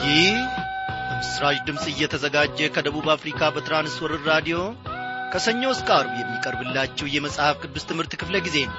ይህ በምስራች ድምፅ እየተዘጋጀ ከደቡብ አፍሪካ በትራንስወርር ራዲዮ ከሰኞ እስከ አርብ የሚቀርብላችሁ የመጽሐፍ ቅዱስ ትምህርት ክፍለ ጊዜ ነው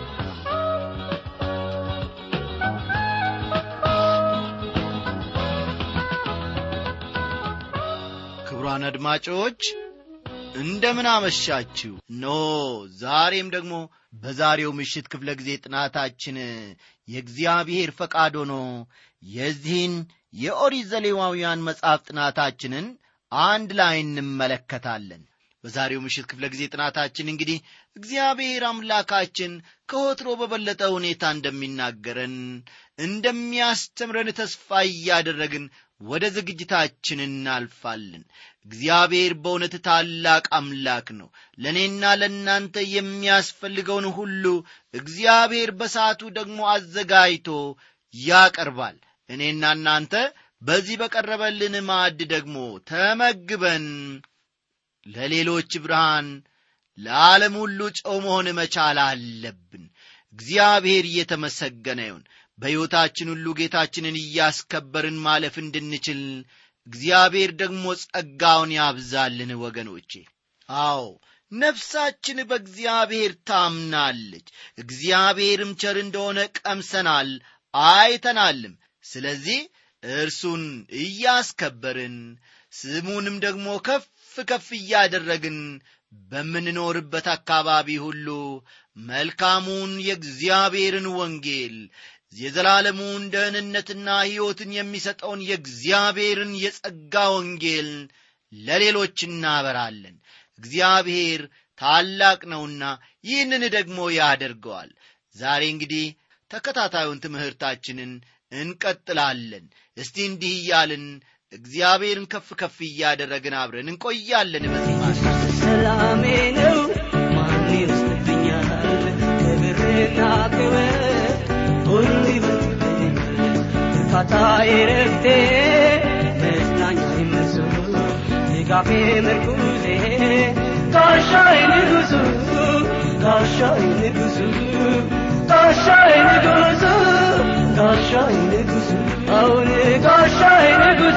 ክቡራን አድማጮች እንደምን አመሻችሁ ኖ ዛሬም ደግሞ በዛሬው ምሽት ክፍለ ጊዜ ጥናታችን የእግዚአብሔር ፈቃድ ሆኖ የዚህን የኦሪት ዘሌዋውያን መጽሐፍ ጥናታችንን አንድ ላይ እንመለከታለን በዛሬው ምሽት ክፍለ ጊዜ ጥናታችን እንግዲህ እግዚአብሔር አምላካችን ከወትሮ በበለጠ ሁኔታ እንደሚናገረን እንደሚያስተምረን ተስፋ እያደረግን ወደ ዝግጅታችን እናልፋለን እግዚአብሔር በእውነት ታላቅ አምላክ ነው ለእኔና ለእናንተ የሚያስፈልገውን ሁሉ እግዚአብሔር በሰዓቱ ደግሞ አዘጋጅቶ ያቀርባል እኔና እናንተ በዚህ በቀረበልን ማዕድ ደግሞ ተመግበን ለሌሎች ብርሃን ለዓለም ሁሉ ጨው መሆን መቻል አለብን እግዚአብሔር እየተመሰገነ ይሁን በሕይወታችን ሁሉ ጌታችንን እያስከበርን ማለፍ እንድንችል እግዚአብሔር ደግሞ ጸጋውን ያብዛልን ወገኖቼ አዎ ነፍሳችን በእግዚአብሔር ታምናለች እግዚአብሔርም ቸር እንደሆነ ቀምሰናል አይተናልም ስለዚህ እርሱን እያስከበርን ስሙንም ደግሞ ከፍ ከፍ እያደረግን በምንኖርበት አካባቢ ሁሉ መልካሙን የእግዚአብሔርን ወንጌል የዘላለሙን ደህንነትና ሕይወትን የሚሰጠውን የእግዚአብሔርን የጸጋ ወንጌል ለሌሎች እናበራለን እግዚአብሔር ታላቅ ነውና ይህንን ደግሞ ያደርገዋል ዛሬ እንግዲህ ተከታታዩን ትምህርታችንን እንቀጥላለን እስቲ እንዲህ እያልን እግዚአብሔርን ከፍ ከፍ እያደረግን አብረን እንቆያለን በዚህ ሰላሜ ነው ማን ይወስድብኛል ክብርና ክብር ሁሉ ይበልጥብኛል እርካታዬ ረፍቴ መጽናኛ ይመሱ ድጋፌ ምርኩዜ ጋሻዬ ንጉሱ ጋሻዬ ንጉሱ ጋሻዬ ንጉሱ ጋሻዬ ንጉሱ አሁን ጋሻዬ ንጉሱ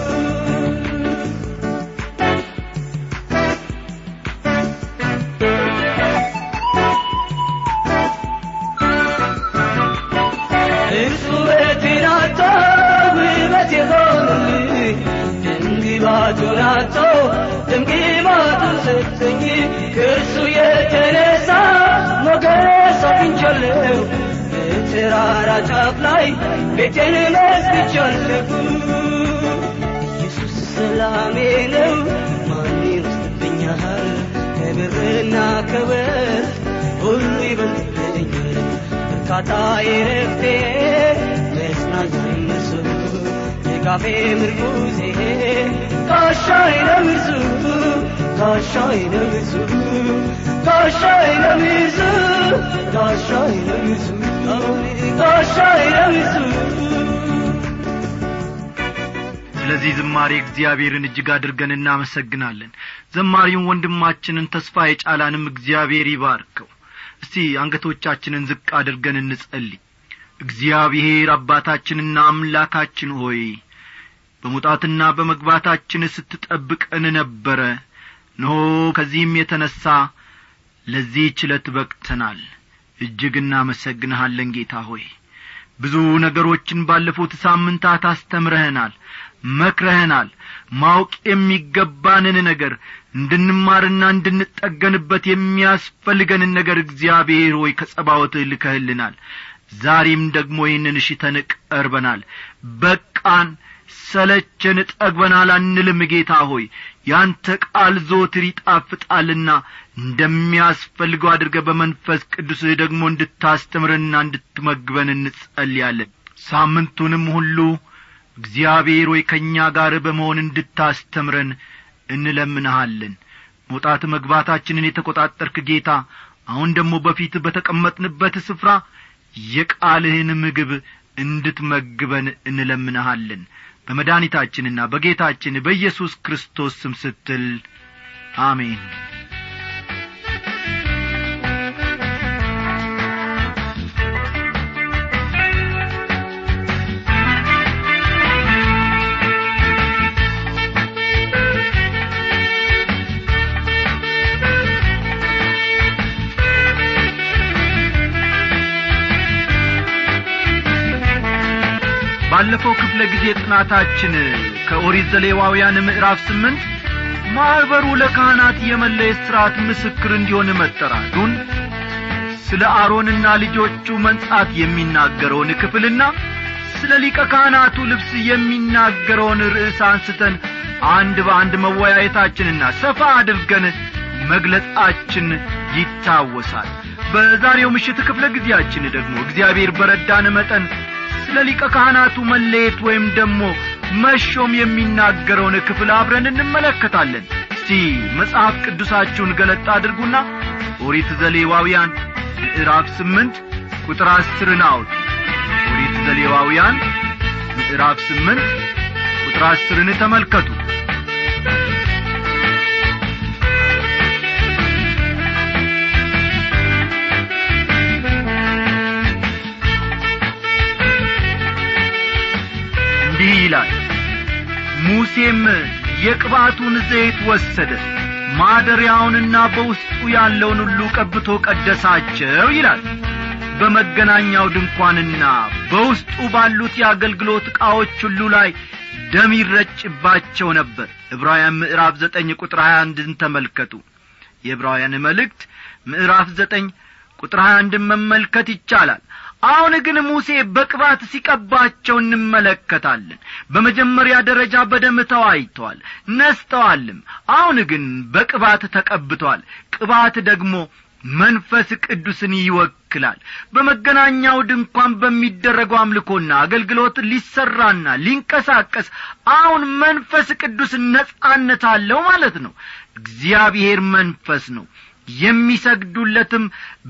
እርሱ ውበቴን አጥቶ ውበት የሆነልኝ ድንግባቱን አጥቶ ድምግባቱን ሰጠኝ ከእርሱ የተነሳ ሞገስ አግኝቻለሁ በተራራ ጫፍ ላይ ቤቴን መስግቻለሁ ኢየሱስ ሰላሜ ነው ማን ይወስድብኛል ከብርና ከወርቅ ሁሉ ይበልጥብኛል እርካታዬ ረፍቴ መጽናኛ እነሱ ድጋፌ ምርኩዜ ጋሻዬ ነው እርሱ ጋሻዬ ነው እርሱ ጋሻዬ ነው እርሱ ጋሻዬ ነው እርሱ ጋሻዬ ነው እርሱ ስለዚህ ዝማሬ እግዚአብሔርን እጅግ አድርገን እናመሰግናለን ዘማሪውን ወንድማችንን ተስፋ የጫላንም እግዚአብሔር ይባርከው እስቲ አንገቶቻችንን ዝቅ አድርገን እንጸልይ እግዚአብሔር አባታችንና አምላካችን ሆይ በመውጣትና በመግባታችን ስትጠብቀን ነበረ እነሆ ከዚህም የተነሣ ለዚህ ችለት በቅተናል እጅግ እናመሰግንሃለን ጌታ ሆይ ብዙ ነገሮችን ባለፉት ሳምንታት አስተምረህናል መክረህናል ማወቅ የሚገባንን ነገር እንድንማርና እንድንጠገንበት የሚያስፈልገንን ነገር እግዚአብሔር ሆይ ከጸባወት ልከህልናል ዛሬም ደግሞ ይህንን እሽተን ቀርበናል በቃን ሰለቸን ጠግበናል አንልም ጌታ ሆይ ያንተ ቃል ዞትር ይጣፍጣልና እንደሚያስፈልገው አድርገ በመንፈስ ቅዱስህ ደግሞ እንድታስተምረንና እንድትመግበን እንጸልያለን ሳምንቱንም ሁሉ እግዚአብሔር ሆይ ከእኛ ጋር በመሆን እንድታስተምረን እንለምንሃለን መውጣት መግባታችንን የተቈጣጠርክ ጌታ አሁን ደግሞ በፊት በተቀመጥንበት ስፍራ የቃልህን ምግብ እንድትመግበን እንለምንሃለን በመድኃኒታችንና በጌታችን በኢየሱስ ክርስቶስ ስም ስትል አሜን ባለፈው ክፍለ ጊዜ ጥናታችን ከኦሪት ዘሌዋውያን ምዕራፍ ስምንት ማኅበሩ ለካህናት የመለየት ሥርዓት ምስክር እንዲሆን መጠራቱን ስለ አሮንና ልጆቹ መንጻት የሚናገረውን ክፍልና ስለ ሊቀ ካህናቱ ልብስ የሚናገረውን ርዕስ አንስተን አንድ በአንድ መወያየታችንና ሰፋ አድርገን መግለጻችን ይታወሳል በዛሬው ምሽት ክፍለ ጊዜያችን ደግሞ እግዚአብሔር በረዳን መጠን ስለ ሊቀ ካህናቱ መለየት ወይም ደግሞ መሾም የሚናገረውን ክፍል አብረን እንመለከታለን እስቲ መጽሐፍ ቅዱሳችሁን ገለጣ አድርጉና ኦሪት ዘሌዋውያን ምዕራፍ ስምንት ቁጥር አስርን አውጡ ኦሪት ዘሌዋውያን ምዕራፍ ስምንት ቁጥር አስርን ተመልከቱ እንዲህ ይላል ሙሴም የቅባቱን ዘይት ወሰደ ማደሪያውንና በውስጡ ያለውን ሁሉ ቀብቶ ቀደሳቸው ይላል በመገናኛው ድንኳንና በውስጡ ባሉት የአገልግሎት ዕቃዎች ሁሉ ላይ ደም ይረጭባቸው ነበር ዕብራውያን ምዕራፍ ዘጠኝ ቁጥር ሀያ አንድን ተመልከቱ የዕብራውያን መልእክት ምዕራፍ ዘጠኝ ቁጥር ሀያ አንድን መመልከት ይቻላል አሁን ግን ሙሴ በቅባት ሲቀባቸው እንመለከታለን በመጀመሪያ ደረጃ በደም ተዋይተዋል ነስተዋልም አሁን ግን በቅባት ተቀብተዋል ቅባት ደግሞ መንፈስ ቅዱስን ይወክላል በመገናኛው ድንኳን በሚደረገው አምልኮና አገልግሎት ሊሰራና ሊንቀሳቀስ አሁን መንፈስ ቅዱስ ነጻነት አለው ማለት ነው እግዚአብሔር መንፈስ ነው የሚሰግዱለትም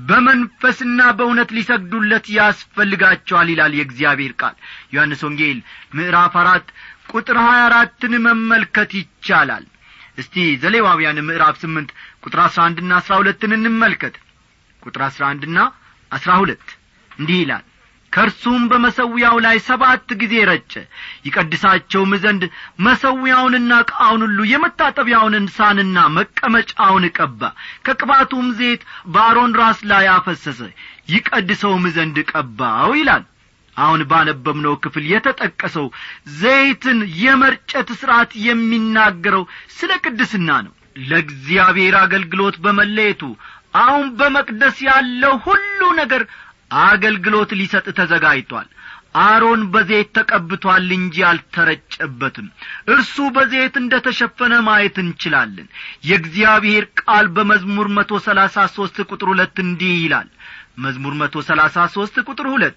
በመንፈስና በእውነት ሊሰግዱለት ያስፈልጋቸዋል ይላል የእግዚአብሔር ቃል ዮሐንስ ወንጌል ምዕራፍ አራት ቁጥር ሀያ አራትን መመልከት ይቻላል እስቲ ዘሌዋውያን ምዕራፍ ስምንት ቁጥር አስራ አንድና አስራ ሁለትን እንመልከት ቁጥር አስራ አንድና አስራ ሁለት እንዲህ ይላል ከእርሱም በመሰዊያው ላይ ሰባት ጊዜ ረጨ ይቀድሳቸውም ዘንድ መሰዊያውንና ዕቃውን ሁሉ የመታጠቢያውን እንሳንና መቀመጫውን ቀባ ከቅባቱም ዘይት በአሮን ራስ ላይ አፈሰሰ ይቀድሰውም ዘንድ ቀባው ይላል አሁን ባነበብነው ክፍል የተጠቀሰው ዘይትን የመርጨት ሥርዓት የሚናገረው ስለ ቅድስና ነው ለእግዚአብሔር አገልግሎት በመለየቱ አሁን በመቅደስ ያለው ሁሉ ነገር አገልግሎት ሊሰጥ ተዘጋጅቷል አሮን በዘይት ተቀብቷል እንጂ አልተረጨበትም እርሱ በዘይት እንደ ተሸፈነ ማየት እንችላለን የእግዚአብሔር ቃል በመዝሙር መቶ ሰላሳ ሦስት ቁጥር ሁለት እንዲህ ይላል መዝሙር መቶ ሰላሳ ሦስት ቁጥር ሁለት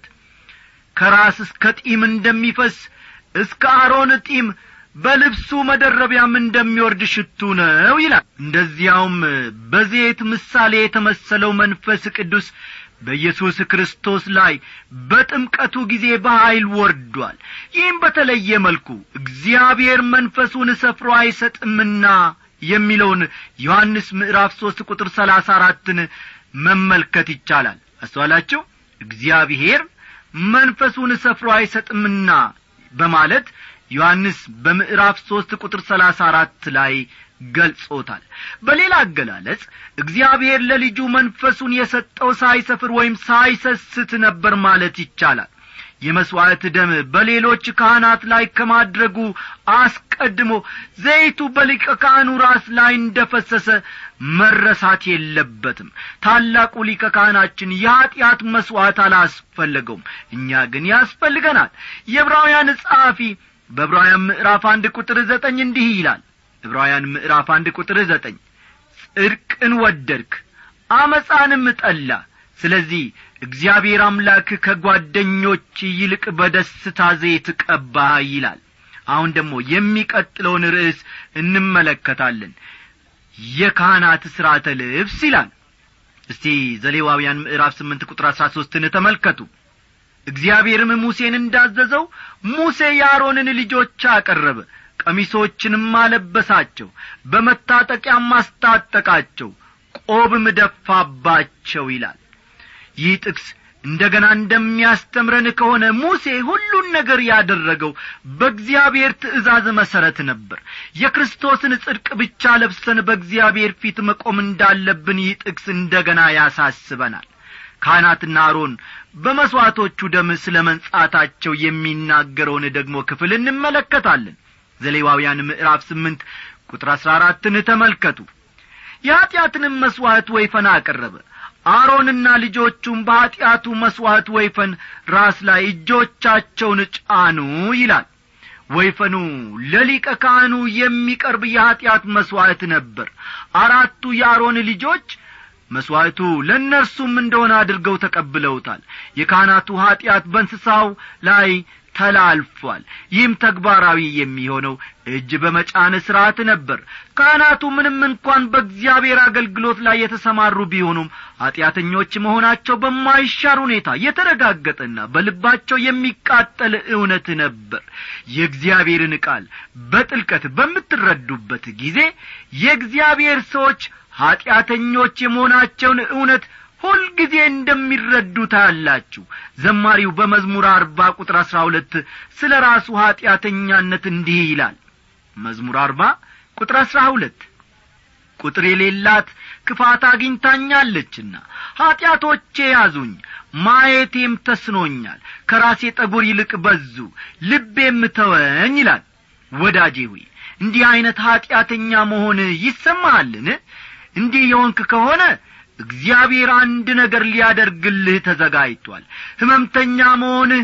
ከራስ እስከ ጢም እንደሚፈስ እስከ አሮን ጢም በልብሱ መደረቢያም እንደሚወርድ ሽቱ ነው ይላል እንደዚያውም በዘይት ምሳሌ የተመሰለው መንፈስ ቅዱስ በኢየሱስ ክርስቶስ ላይ በጥምቀቱ ጊዜ በኀይል ወርዷል ይህም በተለየ መልኩ እግዚአብሔር መንፈሱን ሰፍሮ አይሰጥምና የሚለውን ዮሐንስ ምዕራፍ ሦስት ቁጥር ሰላሳ አራትን መመልከት ይቻላል አስተዋላችሁ እግዚአብሔር መንፈሱን ሰፍሮ አይሰጥምና በማለት ዮሐንስ በምዕራፍ ሦስት ቁጥር ሰላሳ አራት ላይ ገልጾታል በሌላ አገላለጽ እግዚአብሔር ለልጁ መንፈሱን የሰጠው ሳይሰፍር ወይም ሳይሰስት ነበር ማለት ይቻላል የመሥዋዕት ደም በሌሎች ካህናት ላይ ከማድረጉ አስቀድሞ ዘይቱ በሊቀ ካህኑ ራስ ላይ እንደ ፈሰሰ መረሳት የለበትም ታላቁ ሊቀ ካህናችን የኀጢአት መሥዋዕት አላስፈለገውም እኛ ግን ያስፈልገናል የዕብራውያን ጸሐፊ በዕብራውያን ምዕራፍ አንድ ቁጥር ዘጠኝ እንዲህ ይላል ዕብራውያን ምዕራፍ አንድ ቁጥር ዘጠኝ ጽድቅን ወደድክ አመፃንም ጠላ ስለዚህ እግዚአብሔር አምላክ ከጓደኞች ይልቅ በደስታ ዘይት ቀባህ ይላል አሁን ደግሞ የሚቀጥለውን ርዕስ እንመለከታለን የካህናት ሥርዓተ ልብስ ይላል እስቲ ዘሌዋውያን ምዕራፍ ስምንት ቁጥር አሥራ ሦስትን ተመልከቱ እግዚአብሔርም ሙሴን እንዳዘዘው ሙሴ የአሮንን ልጆች አቀረበ ቀሚሶችንም አለበሳቸው በመታጠቂያም አስታጠቃቸው ቆብም ደፋባቸው ይላል ይህ ጥቅስ እንደ ገና እንደሚያስተምረን ከሆነ ሙሴ ሁሉን ነገር ያደረገው በእግዚአብሔር ትእዛዝ መሠረት ነበር የክርስቶስን ጽድቅ ብቻ ለብሰን በእግዚአብሔር ፊት መቆም እንዳለብን ይህ ጥቅስ እንደ ገና ያሳስበናል ካህናትና አሮን በመሥዋዕቶቹ ደም ስለ መንጻታቸው የሚናገረውን ደግሞ ክፍል እንመለከታለን ዘሌዋውያን ምዕራፍ ስምንት ቁጥር አሥራ አራትን ተመልከቱ የኀጢአትንም መሥዋዕት ወይፈን አቀረበ አሮንና ልጆቹም በኀጢአቱ መሥዋዕት ወይፈን ራስ ላይ እጆቻቸውን ጫኑ ይላል ወይፈኑ ለሊቀ ካህኑ የሚቀርብ የኀጢአት መሥዋዕት ነበር አራቱ የአሮን ልጆች መሥዋዕቱ ለእነርሱም እንደሆነ አድርገው ተቀብለውታል የካህናቱ ኀጢአት በእንስሳው ላይ ተላልፏል ይህም ተግባራዊ የሚሆነው እጅ በመጫን ሥርዓት ነበር ካህናቱ ምንም እንኳን በእግዚአብሔር አገልግሎት ላይ የተሰማሩ ቢሆኑም ኀጢአተኞች መሆናቸው በማይሻር ሁኔታ የተረጋገጠና በልባቸው የሚቃጠል እውነት ነበር የእግዚአብሔርን ቃል በጥልቀት በምትረዱበት ጊዜ የእግዚአብሔር ሰዎች ኀጢአተኞች የመሆናቸውን እውነት ሁልጊዜ እንደሚረዱ ታያላችሁ ዘማሪው በመዝሙር አርባ ቁጥር አሥራ ሁለት ስለ ራሱ ኀጢአተኛነት እንዲህ ይላል መዝሙር አርባ ቁጥር አሥራ ሁለት ቁጥር የሌላት ክፋት አግኝታኛለችና ኀጢአቶቼ ያዙኝ ማየቴም ተስኖኛል ከራሴ ጠጒር ይልቅ በዙ ልቤም ተወኝ ይላል ወዳጄ ሆይ እንዲህ ዐይነት ኀጢአተኛ መሆን ይሰማሃልን እንዲህ የሆንክ ከሆነ እግዚአብሔር አንድ ነገር ሊያደርግልህ ተዘጋጅቷል ሕመምተኛ መሆንህ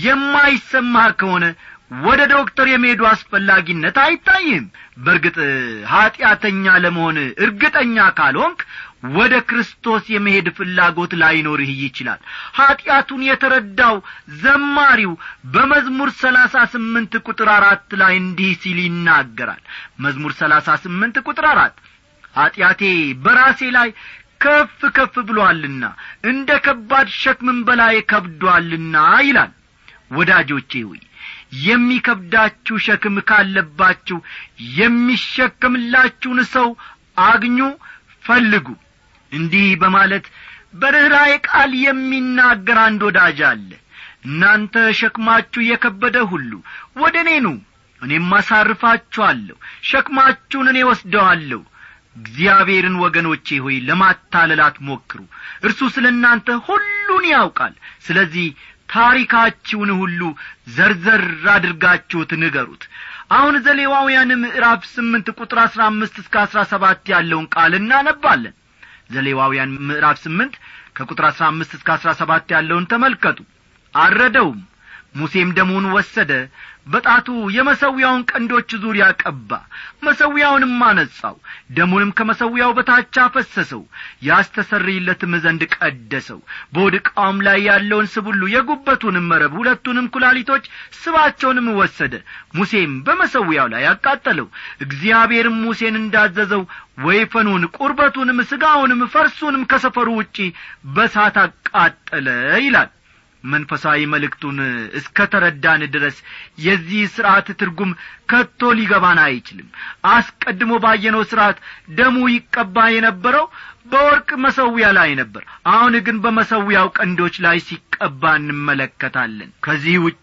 የማይሰማህ ከሆነ ወደ ዶክተር የመሄዱ አስፈላጊነት አይታይም በርግጥ ኀጢአተኛ ለመሆን እርግጠኛ ካልሆንክ ወደ ክርስቶስ የመሄድ ፍላጎት ላይኖርህ ይችላል ኀጢአቱን የተረዳው ዘማሪው በመዝሙር ሰላሳ ስምንት ቁጥር አራት ላይ እንዲህ ሲል ይናገራል መዝሙር ሰላሳ ስምንት ቁጥር አራት ኀጢአቴ በራሴ ላይ ከፍ ከፍ ብሎአልና እንደ ከባድ ሸክምን በላይ ከብዶአልና ይላል ወዳጆቼ ሆይ የሚከብዳችሁ ሸክም ካለባችሁ የሚሸከምላችሁን ሰው አግኙ ፈልጉ እንዲህ በማለት በርኅራዬ ቃል የሚናገር አንድ ወዳጅ አለ እናንተ ሸክማችሁ የከበደ ሁሉ ወደ እኔ ኑ እኔም አሳርፋችኋለሁ ሸክማችሁን እኔ ወስደዋለሁ እግዚአብሔርን ወገኖቼ ሆይ ለማታለል አትሞክሩ እርሱ ስለ እናንተ ሁሉን ያውቃል ስለዚህ ታሪካችሁን ሁሉ ዘርዘር አድርጋችሁት ንገሩት አሁን ዘሌዋውያን ምዕራፍ ስምንት ቁጥር አሥራ አምስት እስከ አሥራ ሰባት ያለውን ቃል እናነባለን ዘሌዋውያን ምዕራፍ ስምንት ከቁጥር አሥራ አምስት እስከ አሥራ ሰባት ያለውን ተመልከቱ አረደውም ሙሴም ደሙን ወሰደ በጣቱ የመሰዊያውን ቀንዶች ዙሪያ ቀባ መሰዊያውንም አነጻው ደሙንም ከመሰዊያው በታች አፈሰሰው ያስተሰርይለትም ዘንድ ቀደሰው በወድቃውም ላይ ያለውን ስብ ሁሉ የጉበቱንም መረብ ሁለቱንም ኩላሊቶች ስባቸውንም ወሰደ ሙሴም በመሰዊያው ላይ አቃጠለው እግዚአብሔርም ሙሴን እንዳዘዘው ወይፈኑን ቁርበቱንም ሥጋውንም ፈርሱንም ከሰፈሩ ውጪ በሳት አቃጠለ ይላል መንፈሳዊ መልእክቱን እስከ ተረዳን ድረስ የዚህ ሥርዓት ትርጉም ከቶ ሊገባን አይችልም አስቀድሞ ባየነው ሥርዓት ደሙ ይቀባ የነበረው በወርቅ መሰዊያ ላይ ነበር አሁን ግን በመሰዊያው ቀንዶች ላይ ሲቀባ እንመለከታለን ከዚህ ውጪ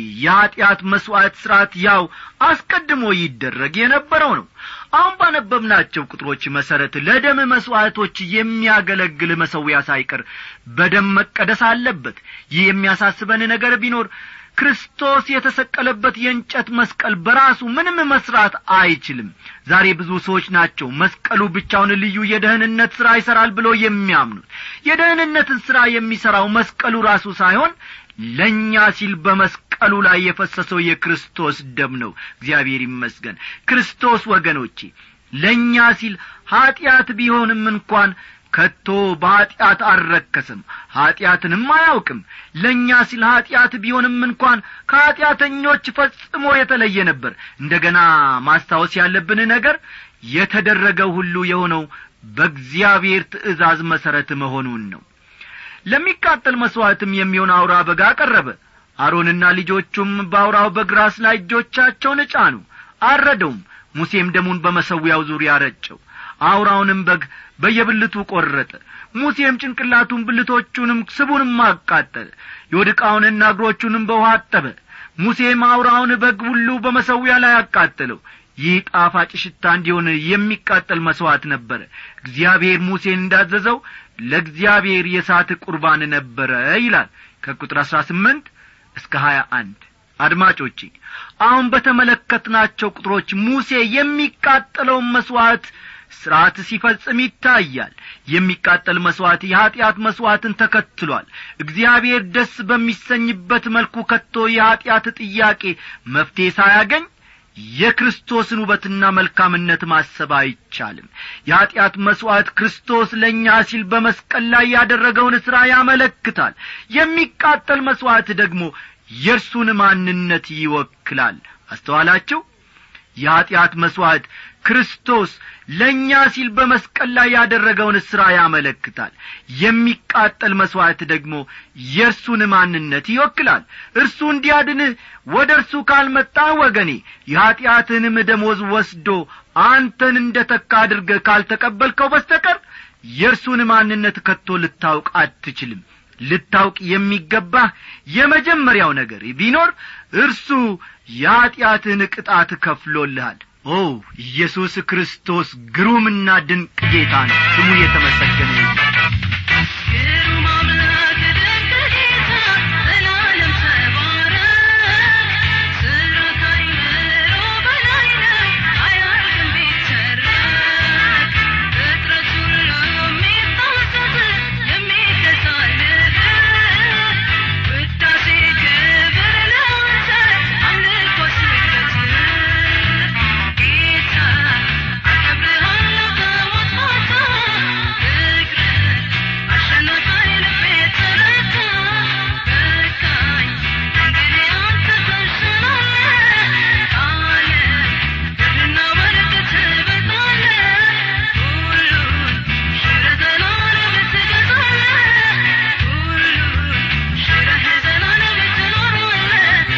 የኀጢአት መሥዋዕት ሥርዓት ያው አስቀድሞ ይደረግ የነበረው ነው አሁን ባነበብናቸው ቁጥሮች መሠረት ለደም መሥዋዕቶች የሚያገለግል መሰዊያ ሳይቀር በደም መቀደስ አለበት ይህ የሚያሳስበን ነገር ቢኖር ክርስቶስ የተሰቀለበት የእንጨት መስቀል በራሱ ምንም መስራት አይችልም ዛሬ ብዙ ሰዎች ናቸው መስቀሉ ብቻውን ልዩ የደህንነት ሥራ ይሠራል ብሎ የሚያምኑት የደህንነትን ሥራ የሚሠራው መስቀሉ ራሱ ሳይሆን ለእኛ ሲል በመስቀሉ ላይ የፈሰሰው የክርስቶስ ደም ነው እግዚአብሔር ይመስገን ክርስቶስ ወገኖቼ ለእኛ ሲል ኀጢአት ቢሆንም እንኳን ከቶ በኀጢአት አልረከስም ኀጢአትንም አያውቅም ለእኛ ሲል ኀጢአት ቢሆንም እንኳን ከኀጢአተኞች ፈጽሞ የተለየ ነበር እንደ ገና ማስታወስ ያለብን ነገር የተደረገው ሁሉ የሆነው በእግዚአብሔር ትእዛዝ መሠረት መሆኑን ነው ለሚቃጠል መሥዋዕትም የሚሆን አውራ በግ አቀረበ አሮንና ልጆቹም በአውራው በግ ራስ ላይ እጆቻቸውን ጫኑ አረደውም ሙሴም ደሙን በመሰዊያው ዙሪያ ረጨው አውራውንም በግ በየብልቱ ቈረጠ ሙሴም ጭንቅላቱን ብልቶቹንም ስቡንም አቃጠለ የወድቃውንና እግሮቹንም በውሃ አጠበ ሙሴም አውራውን በግ ሁሉ በመሰዊያ ላይ አቃጠለው ይህ ጣፋጭ ሽታ እንዲሆን የሚቃጠል መሥዋዕት ነበረ እግዚአብሔር ሙሴን እንዳዘዘው ለእግዚአብሔር የእሳት ቁርባን ነበረ ይላል ከቁጥር አሥራ ስምንት እስከ ሀያ አንድ አድማጮቼ አሁን በተመለከትናቸው ቁጥሮች ሙሴ የሚቃጠለውን መሥዋዕት ሥርዓት ሲፈጽም ይታያል የሚቃጠል መሥዋዕት የኀጢአት መሥዋዕትን ተከትሏል እግዚአብሔር ደስ በሚሰኝበት መልኩ ከቶ የኀጢአት ጥያቄ መፍትሔ ሳያገኝ የክርስቶስን ውበትና መልካምነት ማሰብ አይቻልም የኀጢአት መሥዋዕት ክርስቶስ ለእኛ ሲል በመስቀል ላይ ያደረገውን ሥራ ያመለክታል የሚቃጠል መሥዋዕት ደግሞ የእርሱን ማንነት ይወክላል አስተዋላችሁ የኀጢአት መሥዋዕት ክርስቶስ ለእኛ ሲል በመስቀል ላይ ያደረገውን ሥራ ያመለክታል የሚቃጠል መሥዋዕት ደግሞ የእርሱን ማንነት ይወክላል እርሱ እንዲያድንህ ወደ እርሱ ካልመጣ ወገኔ የኀጢአትህንም ደሞዝ ወስዶ አንተን እንደ ተካ አድርገህ ካልተቀበልከው በስተቀር የእርሱን ማንነት ከቶ ልታውቅ አትችልም ልታውቅ የሚገባህ የመጀመሪያው ነገር ቢኖር እርሱ የኀጢአትህን ቅጣት ከፍሎልሃል ኦ ኢየሱስ ክርስቶስ ግሩምና ድንቅ ጌታ ነው ስሙ የተመሰገነ ይሁን ግሩም አምላክ ድንቅ ጌታ ዘላለም ተባረክ ስራህ ከአእምሮ በላይ ነው አያልቅም ቢተረክ ፍጥረት ሁሉ የሚታዘዝ የሚገዛልህ ውዳሴ ክብር ለአንተ አምልኮ ስግደት ጌታ አከብርሃለሁ ከሞት ማታ ፍቅርህ አሸነፈኝ ልቤ ተረታ በቃኝ እንግዲህ አንተ ተሽላለህ ዓለም ድልና ወርቅ ትበልጣለህ ሁሉን ሽረህ ዘላለም ትገዛለህ ሁሉን ሽረህ ዘላለም ትኖራለህ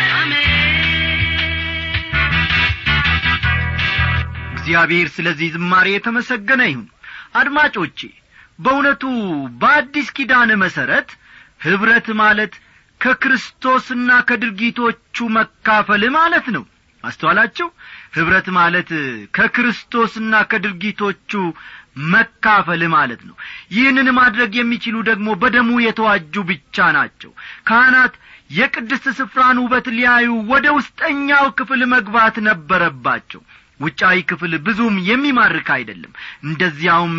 አሜን እግዚአብሔር ስለዚህ ዝማሬ የተመሰገነ ይሁን አድማጮቼ በእውነቱ በአዲስ ኪዳን መሠረት ኅብረት ማለት ከክርስቶስና ከድርጊቶቹ መካፈል ማለት ነው አስተዋላችሁ ኅብረት ማለት ከክርስቶስና ከድርጊቶቹ መካፈል ማለት ነው ይህንን ማድረግ የሚችሉ ደግሞ በደሙ የተዋጁ ብቻ ናቸው ካህናት የቅድስት ስፍራን ውበት ሊያዩ ወደ ውስጠኛው ክፍል መግባት ነበረባቸው ውጫዊ ክፍል ብዙም የሚማርክ አይደለም እንደዚያውም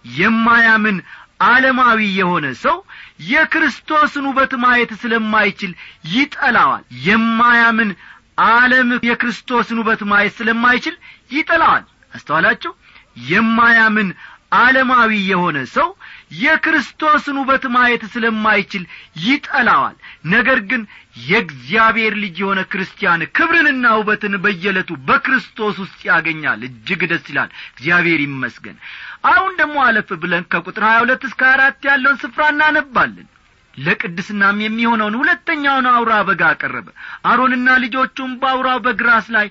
የማያምን ዓለማዊ የሆነ ሰው የክርስቶስን ውበት ማየት ስለማይችል ይጠላዋል የማያምን ዓለም የክርስቶስን ውበት ማየት ስለማይችል ይጠላዋል አስተዋላችሁ የማያምን ዓለማዊ የሆነ ሰው የክርስቶስን ውበት ማየት ስለማይችል ይጠላዋል ነገር ግን የእግዚአብሔር ልጅ የሆነ ክርስቲያን ክብርንና ውበትን በየዕለቱ በክርስቶስ ውስጥ ያገኛል እጅግ ደስ ይላል እግዚአብሔር ይመስገን አሁን ደግሞ አለፍ ብለን ከቁጥር ሀያ ሁለት እስከ አራት ያለውን ስፍራ እናነባለን ለቅድስናም የሚሆነውን ሁለተኛውን አውራ በግ አቀረበ አሮንና ልጆቹም በአውራው በግ ራስ ላይ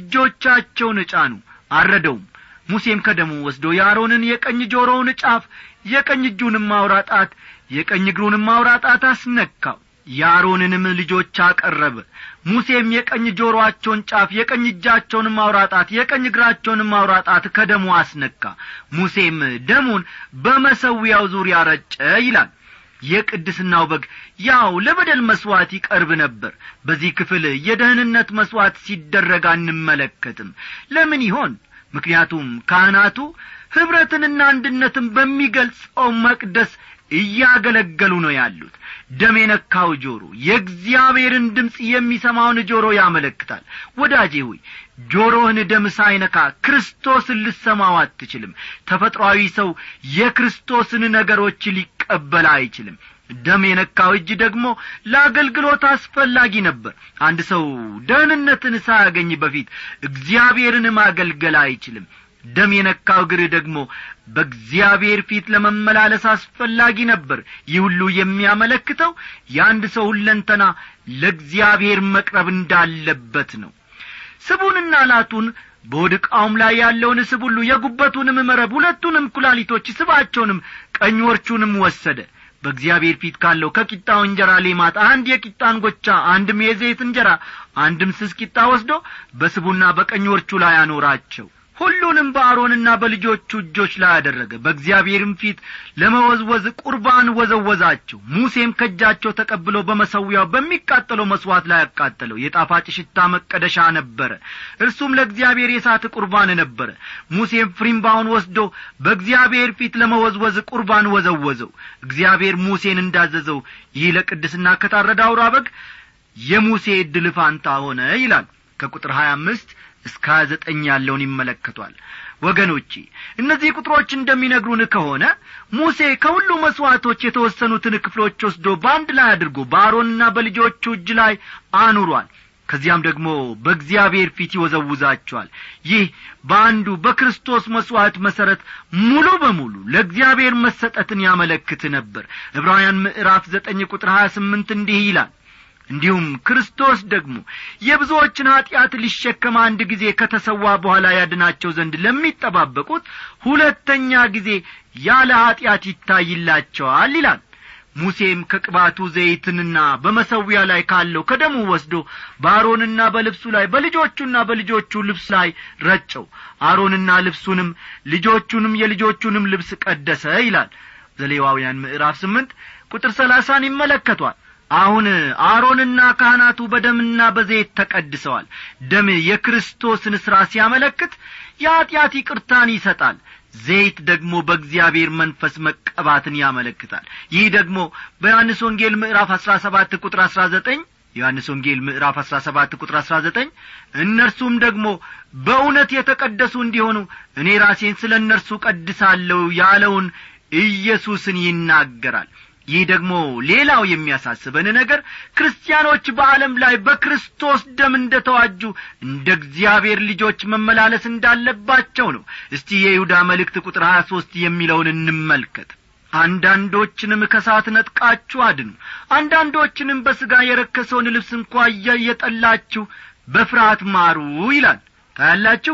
እጆቻቸውን ጫኑ አረደውም ሙሴም ከደሙ ወስዶ የአሮንን የቀኝ ጆሮውን ጫፍ የቀኝ እጁንም አውራ ጣት የቀኝ እግሩንም አውራ ጣት አስነካው የአሮንንም ልጆች አቀረበ ሙሴም የቀኝ ጆሮአቸውን ጫፍ የቀኝ እጃቸውንም አውራጣት የቀኝ እግራቸውንም አውራጣት ከደሙ አስነካ ሙሴም ደሙን በመሰዊያው ዙሪያ ረጨ ይላል የቅድስናው በግ ያው ለበደል መሥዋዕት ይቀርብ ነበር በዚህ ክፍል የደህንነት መሥዋዕት ሲደረግ አንመለከትም ለምን ይሆን ምክንያቱም ካህናቱ ኅብረትንና አንድነትን በሚገልጸው መቅደስ እያገለገሉ ነው ያሉት ደም የነካው ጆሮ የእግዚአብሔርን ድምፅ የሚሰማውን ጆሮ ያመለክታል ወዳጄ ሆይ ጆሮህን ደም ሳይነካ ክርስቶስን ልሰማው አትችልም ተፈጥሮአዊ ሰው የክርስቶስን ነገሮች ሊቀበል አይችልም ደም የነካው እጅ ደግሞ ለአገልግሎት አስፈላጊ ነበር አንድ ሰው ደህንነትን ሳያገኝ በፊት እግዚአብሔርን ማገልገል አይችልም ደም የነካው እግር ደግሞ በእግዚአብሔር ፊት ለመመላለስ አስፈላጊ ነበር ይህ ሁሉ የሚያመለክተው የአንድ ሰው ሁለንተና ለእግዚአብሔር መቅረብ እንዳለበት ነው ስቡንና ላቱን በወድቃውም ላይ ያለውን ስብ ሁሉ የጉበቱንም መረብ ሁለቱንም ኩላሊቶች ስባቸውንም ቀኝ ወርቹንም ወሰደ በእግዚአብሔር ፊት ካለው ከቂጣው እንጀራ ሌማት አንድ የቂጣ እንጐቻ አንድም የዘይት እንጀራ አንድም ስስ ቂጣ ወስዶ በስቡና በቀኝ ወርቹ ላይ አኖራቸው ሁሉንም በአሮንና በልጆቹ እጆች ላይ አደረገ በእግዚአብሔርም ፊት ለመወዝወዝ ቁርባን ወዘወዛቸው ሙሴም ከእጃቸው ተቀብሎ በመሰዊያው በሚቃጠለው መሥዋዕት ላይ ያቃጠለው የጣፋጭ ሽታ መቀደሻ ነበረ እርሱም ለእግዚአብሔር የሳት ቁርባን ነበረ ሙሴም ፍሪምባውን ወስዶ በእግዚአብሔር ፊት ለመወዝወዝ ቁርባን ወዘወዘው እግዚአብሔር ሙሴን እንዳዘዘው ይህ ለቅድስና ከታረደ አውራ በግ የሙሴ ዕድል ፋንታ ሆነ ይላል ከቁጥር ሀያ አምስት እስከ ሀያ ዘጠኝ ያለውን ይመለከቷል ወገኖቼ እነዚህ ቁጥሮች እንደሚነግሩን ከሆነ ሙሴ ከሁሉ መሥዋዕቶች የተወሰኑትን ክፍሎች ወስዶ በአንድ ላይ አድርጎ በአሮንና በልጆቹ እጅ ላይ አኑሯል ከዚያም ደግሞ በእግዚአብሔር ፊት ይወዘውዛቸዋል ይህ በአንዱ በክርስቶስ መሥዋዕት መሠረት ሙሉ በሙሉ ለእግዚአብሔር መሰጠትን ያመለክት ነበር ዕብራውያን ምዕራፍ ዘጠኝ ቁጥር ሀያ ስምንት እንዲህ ይላል እንዲሁም ክርስቶስ ደግሞ የብዙዎችን ኀጢአት ሊሸከም አንድ ጊዜ ከተሰዋ በኋላ ያድናቸው ዘንድ ለሚጠባበቁት ሁለተኛ ጊዜ ያለ ኀጢአት ይታይላቸዋል ይላል ሙሴም ከቅባቱ ዘይትንና በመሰዊያ ላይ ካለው ከደሙ ወስዶ በአሮንና በልብሱ ላይ በልጆቹና በልጆቹ ልብስ ላይ ረጨው አሮንና ልብሱንም ልጆቹንም የልጆቹንም ልብስ ቀደሰ ይላል ዘሌዋውያን ምዕራፍ ስምንት ቁጥር ሰላሳን ይመለከቷል አሁን አሮንና ካህናቱ በደምና በዘይት ተቀድሰዋል ደም የክርስቶስን ሥራ ሲያመለክት የኀጢአት ይቅርታን ይሰጣል ዘይት ደግሞ በእግዚአብሔር መንፈስ መቀባትን ያመለክታል ይህ ደግሞ በዮሐንስ ወንጌል ምዕራፍ አሥራ ሰባት ቁጥር አሥራ ዘጠኝ ዮሐንስ ወንጌል ምዕራፍ አሥራ ሰባት ቁጥር አሥራ ዘጠኝ እነርሱም ደግሞ በእውነት የተቀደሱ እንዲሆኑ እኔ ራሴን ስለ እነርሱ ቀድሳለሁ ያለውን ኢየሱስን ይናገራል ይህ ደግሞ ሌላው የሚያሳስበን ነገር ክርስቲያኖች በዓለም ላይ በክርስቶስ ደም እንደ ተዋጁ እንደ እግዚአብሔር ልጆች መመላለስ እንዳለባቸው ነው እስቲ የይሁዳ መልእክት ቁጥር ሀያ ሦስት የሚለውን እንመልከት አንዳንዶችንም ከሳት ነጥቃችሁ አድኑ አንዳንዶችንም በሥጋ የረከሰውን ልብስ እንኳ እየጠላችሁ በፍርሃት ማሩ ይላል ታያላችሁ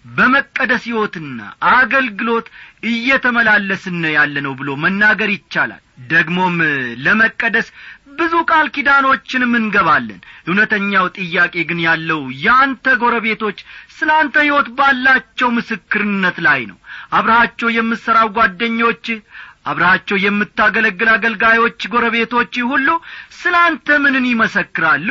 በመቀደስ ሕይወትና አገልግሎት እየተመላለስን ያለ ነው ብሎ መናገር ይቻላል ደግሞም ለመቀደስ ብዙ ቃል ኪዳኖችንም እንገባለን እውነተኛው ጥያቄ ግን ያለው የአንተ ጎረቤቶች ስለ አንተ ሕይወት ባላቸው ምስክርነት ላይ ነው አብረሃቸው የምትሠራው ጓደኞች አብረሃቸው የምታገለግል አገልጋዮች ጎረቤቶች ሁሉ ስለ አንተ ምንን ይመሰክራሉ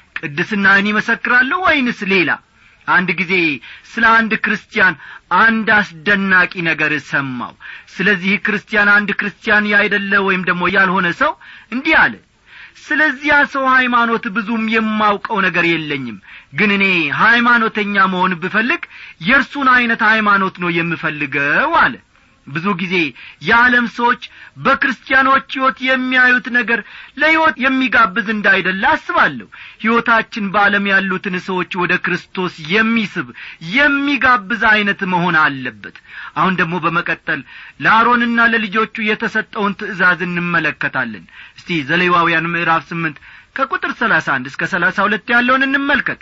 ቅድስናህን ይመሰክራሉ ወይንስ ሌላ አንድ ጊዜ ስለ አንድ ክርስቲያን አንድ አስደናቂ ነገር ሰማው ስለዚህ ክርስቲያን አንድ ክርስቲያን ያይደለ ወይም ደግሞ ያልሆነ ሰው እንዲህ አለ ስለዚያ ሰው ሃይማኖት ብዙም የማውቀው ነገር የለኝም ግን እኔ ሃይማኖተኛ መሆን ብፈልግ የእርሱን ዐይነት ሃይማኖት ነው የምፈልገው አለ ብዙ ጊዜ የዓለም ሰዎች በክርስቲያኖች ሕይወት የሚያዩት ነገር ለሕይወት የሚጋብዝ እንዳይደለ አስባለሁ ሕይወታችን በዓለም ያሉትን ሰዎች ወደ ክርስቶስ የሚስብ የሚጋብዝ ዐይነት መሆን አለበት አሁን ደግሞ በመቀጠል ለአሮንና ለልጆቹ የተሰጠውን ትእዛዝ እንመለከታለን እስቲ ዘሌዋውያን ምዕራፍ ስምንት ከቁጥር ሰላሳ አንድ እስከ ሰላሳ ሁለት ያለውን እንመልከት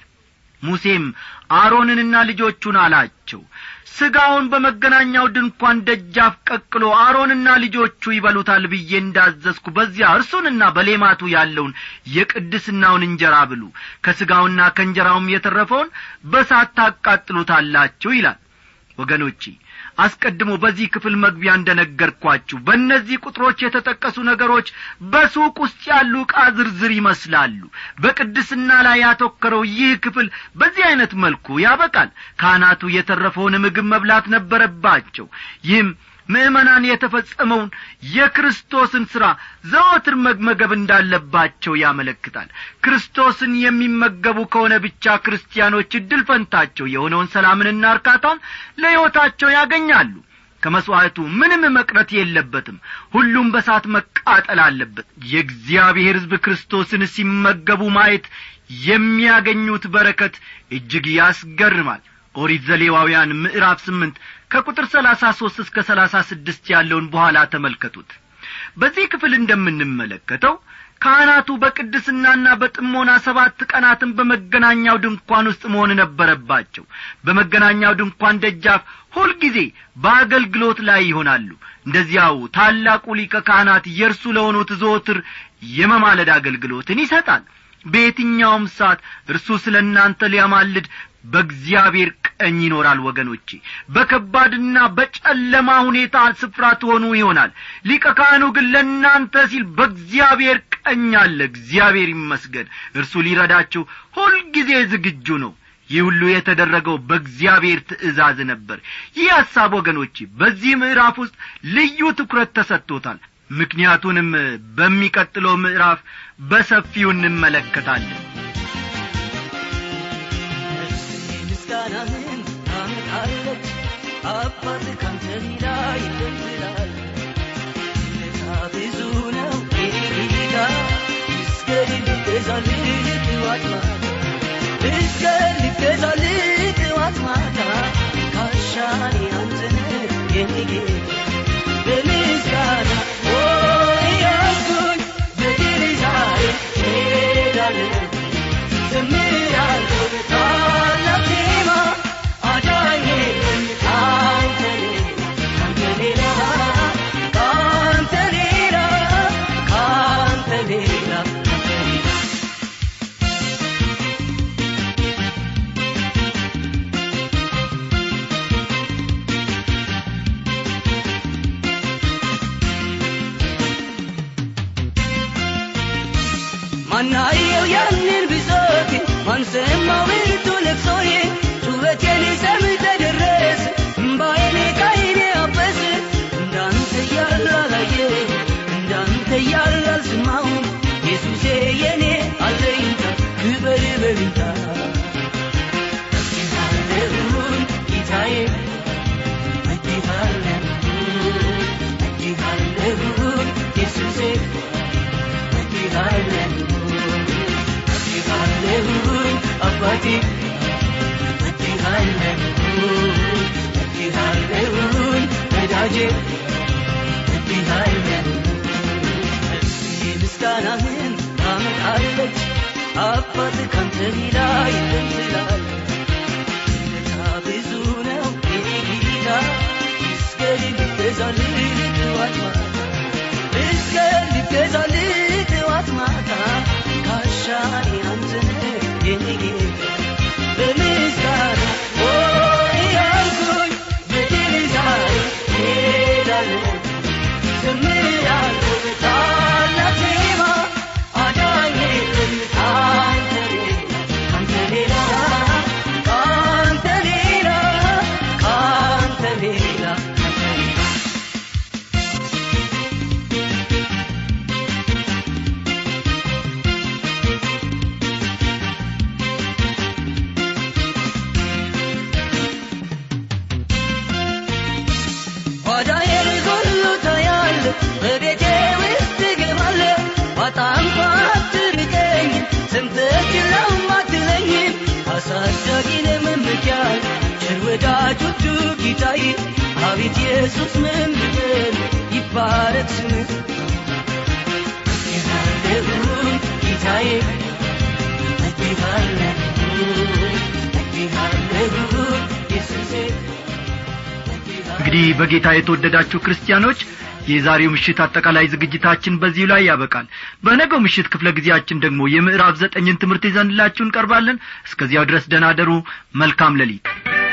ሙሴም አሮንንና ልጆቹን አላቸው ሥጋውን በመገናኛው ድንኳን ደጃፍ ቀቅሎ አሮንና ልጆቹ ይበሉታል ብዬ እንዳዘዝኩ በዚያ እርሱንና በሌማቱ ያለውን የቅድስናውን እንጀራ ብሉ ከሥጋውና ከእንጀራውም የተረፈውን በሳት ታቃጥሉታላችሁ ይላል ወገኖቼ አስቀድሞ በዚህ ክፍል መግቢያ እንደ ነገርኳችሁ በእነዚህ ቁጥሮች የተጠቀሱ ነገሮች በሱቅ ውስጥ ያሉ ዕቃ ዝርዝር ይመስላሉ በቅድስና ላይ ያተኮረው ይህ ክፍል በዚህ ዐይነት መልኩ ያበቃል ካህናቱ የተረፈውን ምግብ መብላት ነበረባቸው ይህም ምእመናን የተፈጸመውን የክርስቶስን ሥራ ዘወትር መመገብ እንዳለባቸው ያመለክታል ክርስቶስን የሚመገቡ ከሆነ ብቻ ክርስቲያኖች እድል ፈንታቸው የሆነውን ሰላምንና እርካታን ለሕይወታቸው ያገኛሉ ከመሥዋዕቱ ምንም መቅረት የለበትም ሁሉም በሳት መቃጠል አለበት የእግዚአብሔር ሕዝብ ክርስቶስን ሲመገቡ ማየት የሚያገኙት በረከት እጅግ ያስገርማል ኦሪት ዘሌዋውያን ምዕራፍ ስምንት ከቁጥር ሰላሳ ሦስት እስከ ሰላሳ ስድስት ያለውን በኋላ ተመልከቱት በዚህ ክፍል እንደምንመለከተው ካህናቱ በቅድስናና በጥሞና ሰባት ቀናትን በመገናኛው ድንኳን ውስጥ መሆን ነበረባቸው በመገናኛው ድንኳን ደጃፍ ሁልጊዜ በአገልግሎት ላይ ይሆናሉ እንደዚያው ታላቁ ሊቀ ካህናት የእርሱ ለሆኑት ዘወትር የመማለድ አገልግሎትን ይሰጣል በየትኛውም ሰዓት እርሱ ስለ እናንተ ሊያማልድ በእግዚአብሔር ቀኝ ይኖራል ወገኖቼ በከባድና በጨለማ ሁኔታ ስፍራ ትሆኑ ይሆናል ሊቀ ካህኑ ግን ለእናንተ ሲል በእግዚአብሔር ቀኝ አለ እግዚአብሔር ይመስገን እርሱ ሊረዳችሁ ሁልጊዜ ዝግጁ ነው ይህ ሁሉ የተደረገው በእግዚአብሔር ትእዛዝ ነበር ይህ ሐሳብ ወገኖቼ በዚህ ምዕራፍ ውስጥ ልዩ ትኩረት ተሰጥቶታል ምክንያቱንም በሚቀጥለው ምዕራፍ በሰፊው እንመለከታለን ምስጋናህን ታመጣለች አባት ካንተ ሌላ የለም ትላለች ውለታ ብዙ ነው የኔ ጌታ እስከ ልገዛልህ ጥዋት ማታ እስከ ልገዛልህ ጥዋት ማታ ካሻኔ አንተ ነህ የኔ ጌታ በምስጋና ኦ ያልኩኝ በድል ዛሬ ሄዳለሁ ዘምራለሁ በታላቅ ዜማ አዳኜ ካንተ ሌላ ካንተ ሌላ ካንተ ሌላ ካንተ ሌላ ማናየው ያንን ብሶቴ ማንሰማው ብርቱ ለቅሶዬ ጩኸቴን ሰምተ ደረስ እምባዬን ከዓይኔ አበስ እንዳንተ ያለ አላየ እንዳንተ ያለ አልሰማሁም ኢየሱሴ የኔ አለኝታ ክበር በልታ እጅሃለሁን ጌታዬ እጅሃለሁን እጅሃለሁን ኢየሱሴ እጅሃለሁኝ አባቴ እጅሃለሁኝ እጅሃለሁኝ ወዳጄ እጅሃለሁኝ ነፍሴ ምስጋናህን ታመጣለች አባት ካንተ ሌላ የለም ትላለች ውለታ ብዙ ነው የኔ ጌታ ይስገድ ልገዛልህ ጥዋት ማታ እስከ ልገዛልህ ጥዋት ማታ ካሻኔ አንተ ነህ የኔ ጌታ በምስጋና ኦ ያልኩኝ በድል ዛሬ ሄዳለሁ ዘምራለሁ በታላቅ ዜማ አዳኜ ካንተ ሌላ ካንተ ሌላ ካንተ ሌላ ካንተ ሌላ ካንተ ሌላ ጓዳዬን ሁሉ ታያለ በቤቴ ውስጥ ትገባለ ባጣ እንኳ አትርቀኝ ሰምተህ ችላም አትለኝም አሳዳጊን መመኪያይ ቸር ወዳጆቹ ጌታዬ አቤት ኢየሱስ ምን ልበል ይባረክ ስምህ እጅሃለሁኝ ጌታዬ እጅሃለሁኝ እጅሃለሁኝ ኢየሱሴ እንግዲህ በጌታ የተወደዳችሁ ክርስቲያኖች የዛሬው ምሽት አጠቃላይ ዝግጅታችን በዚሁ ላይ ያበቃል በነገው ምሽት ክፍለ ጊዜያችን ደግሞ የምዕራፍ ዘጠኝን ትምህርት ይዘንላችሁ እንቀርባለን እስከዚያው ድረስ ደናደሩ መልካም ሌሊት